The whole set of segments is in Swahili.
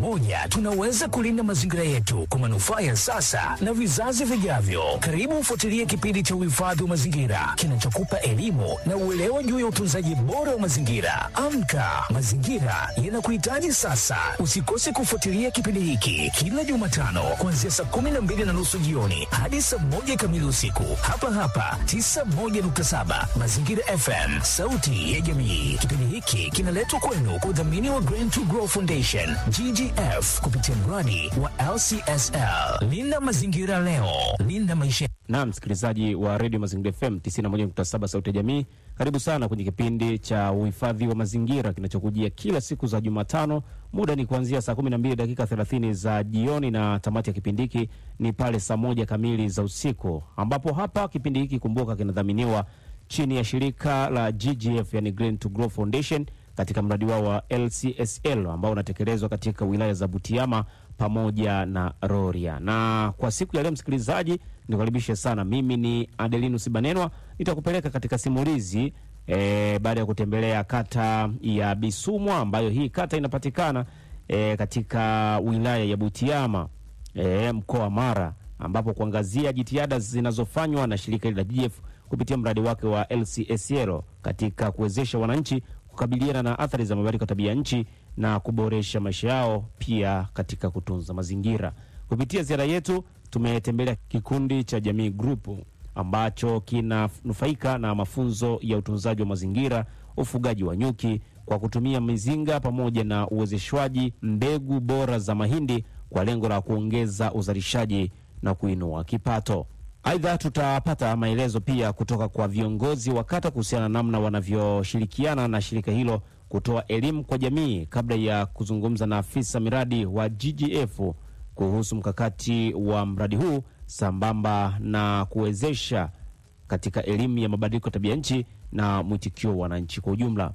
pamoja tunaweza kulinda mazingira yetu kwa manufaa ya sasa na vizazi vijavyo. Karibu ufuatilie kipindi cha uhifadhi wa mazingira kinachokupa elimu na uelewa juu ya utunzaji bora wa mazingira. Amka, mazingira yanakuhitaji sasa. Usikose kufuatilia kipindi hiki kila Jumatano kuanzia saa kumi na mbili na nusu jioni hadi saa moja kamili usiku hapa hapa 91.7 Mazingira FM, sauti ya jamii. Kipindi hiki kinaletwa kwenu kwa udhamini wa Green to Grow Foundation GGF kupitia mradi wa LCSL. Linda mazingira leo, linda maisha. Na msikilizaji wa redio Mazingira FM 91.7 sauti ya jamii, karibu sana kwenye kipindi cha uhifadhi wa mazingira kinachokujia kila siku za Jumatano. Muda ni kuanzia saa 12 dakika 30 za jioni, na tamati ya kipindi hiki ni pale saa moja kamili za usiku, ambapo hapa kipindi hiki kumbuka, kinadhaminiwa chini ya shirika la GGF, yani Green to Grow Foundation katika mradi wao wa LCSL ambao unatekelezwa katika wilaya za Butiama pamoja na Rorya. Na kwa siku ya leo, msikilizaji, nikukaribishe sana. Mimi ni Adelinus Banenwa, nitakupeleka katika simulizi e, baada ya kutembelea kata ya Bisumwa ambayo hii kata inapatikana e, katika wilaya ya Butiama e, mkoa wa Mara, ambapo kuangazia jitihada zinazofanywa na shirika hili la GGF kupitia mradi wake wa LCSL katika kuwezesha wananchi kukabiliana na athari za mabadiliko ya tabia nchi na kuboresha maisha yao, pia katika kutunza mazingira. Kupitia ziara yetu tumetembelea kikundi cha Jamii Group ambacho kinanufaika na mafunzo ya utunzaji wa mazingira, ufugaji wa nyuki kwa kutumia mizinga pamoja na uwezeshwaji mbegu bora za mahindi kwa lengo la kuongeza uzalishaji na kuinua kipato. Aidha, tutapata maelezo pia kutoka kwa viongozi wa kata kuhusiana na namna wanavyoshirikiana na shirika hilo kutoa elimu kwa jamii, kabla ya kuzungumza na afisa miradi wa GGF kuhusu mkakati wa mradi huu sambamba na kuwezesha katika elimu ya mabadiliko ya tabia nchi na mwitikio wa wananchi kwa ujumla.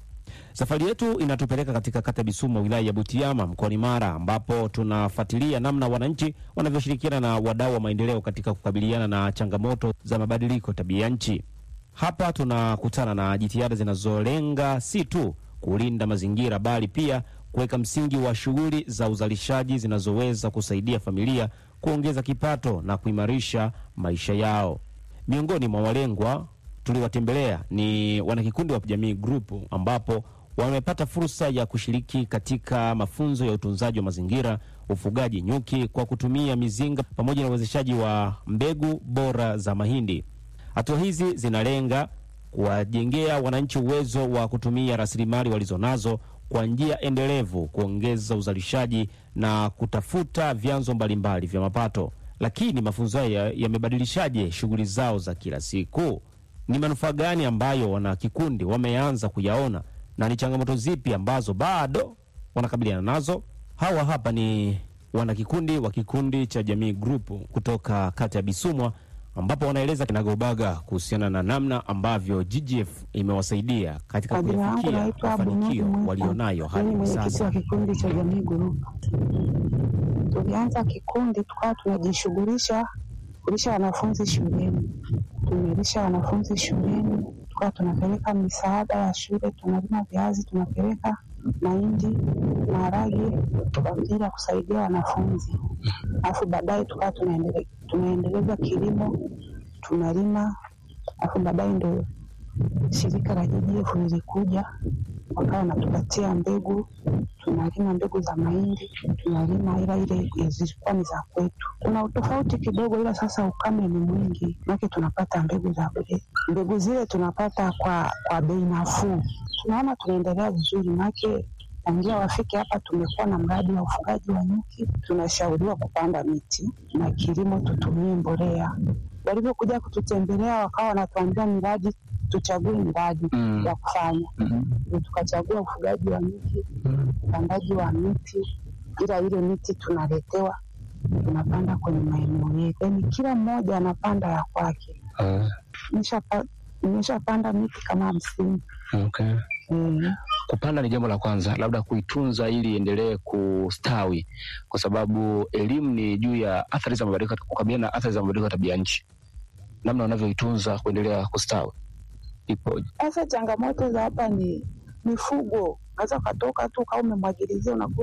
Safari yetu inatupeleka katika kata Bisumwa, wilaya ya Butiama, mkoani Mara, ambapo tunafuatilia namna wananchi wanavyoshirikiana na wadau wa maendeleo katika kukabiliana na changamoto za mabadiliko tabia nchi. Hapa tunakutana na jitihada zinazolenga si tu kulinda mazingira, bali pia kuweka msingi wa shughuli za uzalishaji zinazoweza kusaidia familia kuongeza kipato na kuimarisha maisha yao. Miongoni mwa walengwa tuliwatembelea ni wanakikundi wa Jamii Group ambapo wamepata fursa ya kushiriki katika mafunzo ya utunzaji wa mazingira, ufugaji nyuki kwa kutumia mizinga pamoja na uwezeshaji wa mbegu bora za mahindi. Hatua hizi zinalenga kuwajengea wananchi uwezo wa kutumia rasilimali walizonazo kwa njia endelevu, kuongeza uzalishaji na kutafuta vyanzo mbalimbali vya mapato. Lakini mafunzo haya yamebadilishaje shughuli zao za kila siku? Ni manufaa gani ambayo wanakikundi wameanza kuyaona na ni changamoto zipi ambazo bado wanakabiliana nazo? Hawa hapa ni wanakikundi wa kikundi cha Jamii Group kutoka kata ya Bisumwa, ambapo wanaeleza kinagaubaga kuhusiana na namna ambavyo GGF imewasaidia katika Majina yangu kuyafikia naitwa mafanikio Abunoni Mwita. walionayo hadi Mimi hivi mwenyekiti sasa. wa kikundi cha Jamii Group. Tulianza kikundi tukawa tunajishughulisha kulisha wanafunzi shuleni, tumelisha wanafunzi shuleni, tukawa tunapeleka misaada ya shule, tunalima viazi, tunapeleka mahindi, maharage kwa ajili ya kusaidia wanafunzi, alafu baadaye tukawa tunaendele- tunaendeleza kilimo, tunalima, alafu baadaye ndo shirika la JGF lilikuja wakawa wanatupatia mbegu, tunalima mbegu za mahindi, tunalima ila ile zilikuwa ni za kwetu. Kuna utofauti kidogo, ila sasa ukame ni mwingi, make tunapata mbegu za bure. Mbegu zile tunapata kwa kwa bei nafuu. Tunaona tunaendelea vizuri, make tangia wafike hapa tumekuwa na mradi wa ufugaji wa nyuki, tunashauriwa kupanda miti na kilimo, tutumie mbolea. Walivyokuja kututembelea, wakawa wanatuambia miradi tuchague miradi Mm. ya kufanya Mhm. ndio tukachagua ufugaji wa nyuki, upandaji wa miti, ila ile miti tunaletewa tunapanda kwenye maeneo yetu, yaani kila mmoja anapanda ya kwake. Ah, Nimeshapa- Nimeshapanda miti kama hamsini. okay. Eh, Kupanda ni jambo la kwanza, labda kuitunza ili iendelee kustawi, kwa sababu elimu ni juu ya athari za mabadiliko, kukabiliana na athari za mabadiliko ya tabia nchi, namna wanavyoitunza kuendelea kustawi ipoje? Sasa changamoto za hapa ni mifugo, unaweza ukatoka tu ukawa umemwagilizia unakuta